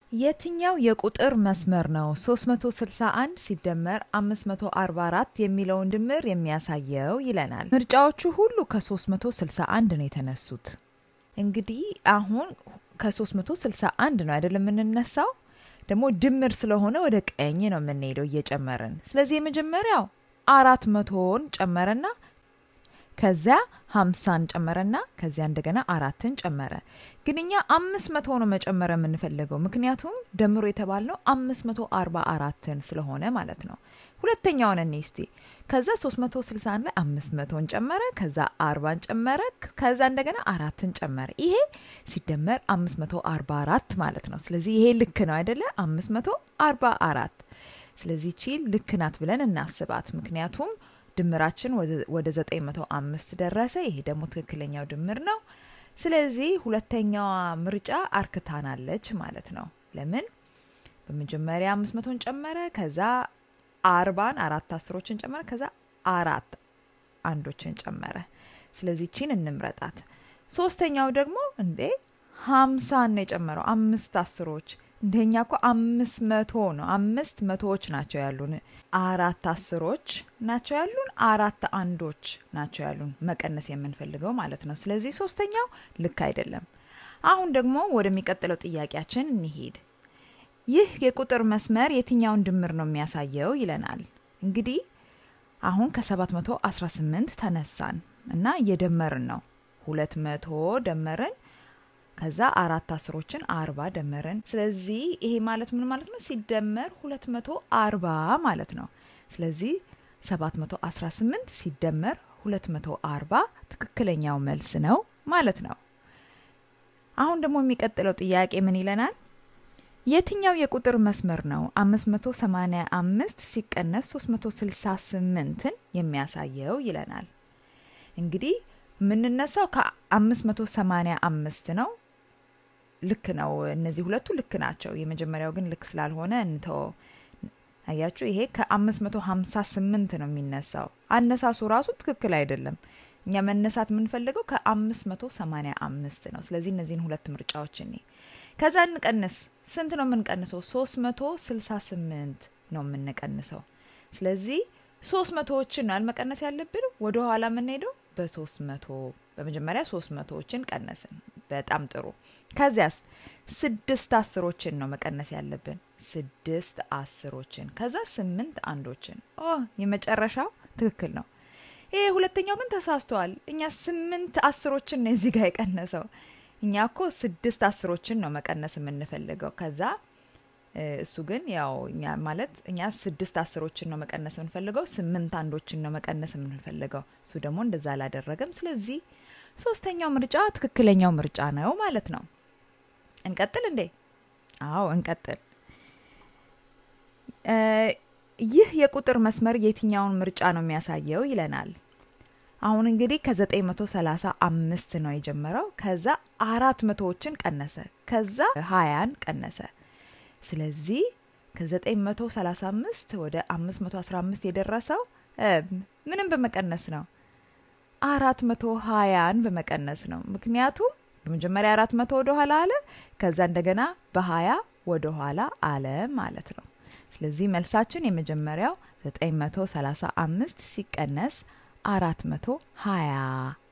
የትኛው የቁጥር መስመር ነው 361 ሲደመር 544 የሚለውን ድምር የሚያሳየው ይለናል። ምርጫዎቹ ሁሉ ከ361 ነው የተነሱት። እንግዲህ አሁን ከ361 ነው አይደለም የምንነሳው፣ ደግሞ ድምር ስለሆነ ወደ ቀኝ ነው የምንሄደው እየጨመርን። ስለዚህ የመጀመሪያው አራት መቶን ጨመረና ከዚያ ሀምሳን ጨመረና ከዚያ እንደገና አራትን ጨመረ። ግን እኛ አምስት መቶ ነው መጨመር የምንፈልገው ምክንያቱም ደምሮ የተባልነው አምስት መቶ አርባ አራትን ስለሆነ ማለት ነው። ሁለተኛውን እኔ እስቲ ከዛ ሶስት መቶ ስልሳ አንድ ላይ አምስት መቶን ጨመረ፣ ከዛ አርባን ጨመረ፣ ከዛ እንደገና አራትን ጨመረ። ይሄ ሲደመር አምስት መቶ አርባ አራት ማለት ነው። ስለዚህ ይሄ ልክ ነው አይደለ? አምስት መቶ አርባ አራት ስለዚህ ቺ ልክ ናት ብለን እናስባት ምክንያቱም ድምራችን ወደ 905 ደረሰ። ይሄ ደግሞ ትክክለኛው ድምር ነው። ስለዚህ ሁለተኛዋ ምርጫ አርክታናለች ማለት ነው። ለምን በመጀመሪያ 500ን ጨመረ፣ ከዛ አርባን አራት አስሮችን ጨመረ፣ ከዛ አራት አንዶችን ጨመረ። ስለዚህ ቺን እንምረጣት። ሶስተኛው ደግሞ እንዴ ሀምሳን ነው የጨመረው አምስት አስሮች እንደኛ እኮ አምስት መቶ ነው። አምስት መቶዎች ናቸው ያሉን። አራት አስሮች ናቸው ያሉን። አራት አንዶች ናቸው ያሉን መቀነስ የምንፈልገው ማለት ነው። ስለዚህ ሶስተኛው ልክ አይደለም። አሁን ደግሞ ወደሚቀጥለው ጥያቄያችን እንሄድ። ይህ የቁጥር መስመር የትኛውን ድምር ነው የሚያሳየው ይለናል። እንግዲህ አሁን ከ718 ተነሳን እና እየደመርን ነው። ሁለት መቶ ደመርን ከዛ አራት አስሮችን አርባ ደመርን። ስለዚህ ይሄ ማለት ምን ማለት ነው? ሲደመር ሁለት መቶ አርባ ማለት ነው። ስለዚህ ሰባት መቶ አስራ ስምንት ሲደመር ሁለት መቶ አርባ ትክክለኛው መልስ ነው ማለት ነው። አሁን ደግሞ የሚቀጥለው ጥያቄ ምን ይለናል? የትኛው የቁጥር መስመር ነው 585 ሲቀነስ 368ን የሚያሳየው ይለናል። እንግዲህ የምንነሳው ከ585 ነው። ልክ ነው። እነዚህ ሁለቱ ልክ ናቸው። የመጀመሪያው ግን ልክ ስላልሆነ እንተው። አያችሁ፣ ይሄ ከ558 ነው የሚነሳው። አነሳሱ ራሱ ትክክል አይደለም። እኛ መነሳት የምንፈልገው ከ585 ነው። ስለዚህ እነዚህን ሁለት ምርጫዎች እኔ ከዛ እንቀንስ። ስንት ነው የምንቀንሰው? 368 ነው የምንቀንሰው። ስለዚህ ሶስት መቶዎችን ነው መቀነስ ያለብን። ወደ ኋላ የምንሄደው በሶስት መቶ በመጀመሪያ ሶስት መቶዎችን ቀነስን። በጣም ጥሩ። ከዚያስ ስድስት አስሮችን ነው መቀነስ ያለብን። ስድስት አስሮችን ከዛ ስምንት አንዶችን። ኦ የመጨረሻው ትክክል ነው። ይሄ ሁለተኛው ግን ተሳስተዋል። እኛ ስምንት አስሮችን ነው እዚህ ጋር የቀነሰው። እኛ እኮ ስድስት አስሮችን ነው መቀነስ የምንፈልገው። ከዛ እሱ ግን ያው እኛ ማለት እኛ ስድስት አስሮችን ነው መቀነስ የምንፈልገው፣ ስምንት አንዶችን ነው መቀነስ የምንፈልገው። እሱ ደግሞ እንደዛ አላደረገም። ስለዚህ ሶስተኛው ምርጫ ትክክለኛው ምርጫ ነው ማለት ነው። እንቀጥል እንዴ? አዎ እንቀጥል። ይህ የቁጥር መስመር የትኛውን ምርጫ ነው የሚያሳየው ይለናል። አሁን እንግዲህ ከ935 ነው የጀመረው። ከዛ አራት መቶዎችን ቀነሰ። ከዛ ሀያን ቀነሰ። ስለዚህ ከ935 ወደ 515 የደረሰው ምንም በመቀነስ ነው አራት መቶ ሀያን በመቀነስ ነው። ምክንያቱም በመጀመሪያ አራት መቶ ወደ ኋላ አለ፣ ከዛ እንደገና በሀያ ወደ ኋላ አለ ማለት ነው። ስለዚህ መልሳችን የመጀመሪያው 935 ሲቀነስ አራት መቶ ሀያ